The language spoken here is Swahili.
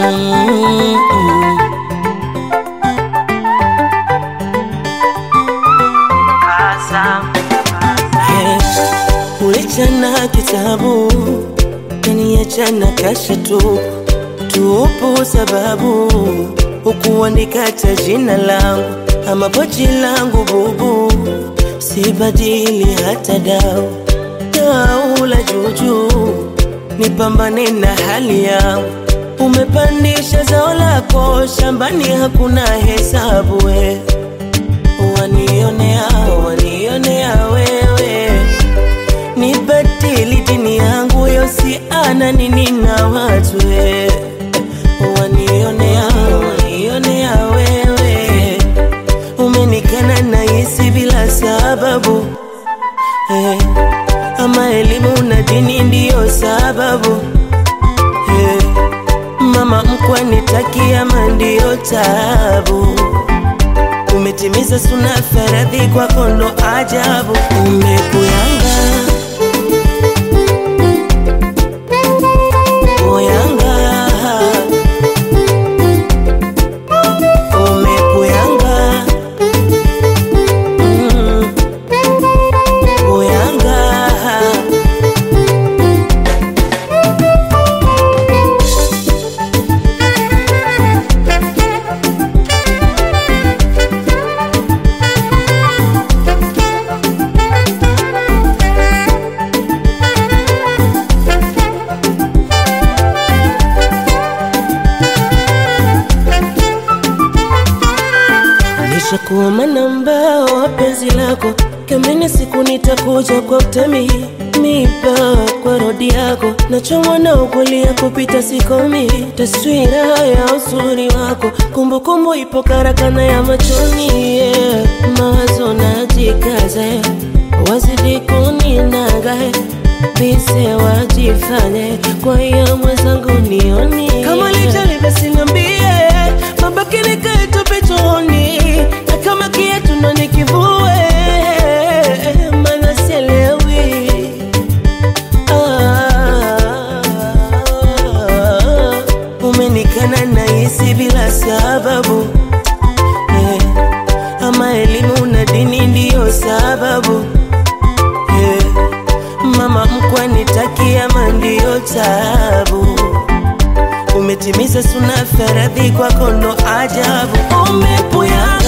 Mm-mm. Yeah. Ulichana kitabu kaniachana kasha tu tupo sababu ukuandika cha jina langu ama pochi langu bubu sibadili hata dau dau la juju nipambane na hali yangu umepandisha zao lako shambani hakuna hesabu we wanionea wanionea wewe nibatili dini yangu yosiana nini na watu we wanionea wanionea wewe umenikana na hisi bila sababu eh, ama elimu na dini ndiyo sababu eh, mama mkwa nitakia mandio tabu umetimiza suna faradhi kwa kondo ajabu umekuyanga oyanga umekuyanga mm. oyanga Nishakuwa manamba wa penzi lako, kamene siku nitakuja kwa utemi mipa kwa rodi yako, nachomwa na ukulia kupita sikomi, taswira ya uzuri wako, kumbukumbu ipo karakana ya machoni yeah. Mawazo najikaza wazidi kuninaga bise wajifanye, kwa hiyo mwenzangu nioni kama lijali basi niambie, mabaki nikae tu pechoni na kama kiatu ndo nikivue, maana sielewi ah, umenikana na hisi bila sababu eh, ama elimu na dini ndiyo sababu eh, mama mkwa nitakia mandio tabu umetimiza suna faradhi kwa kondo ajabu umepuyanga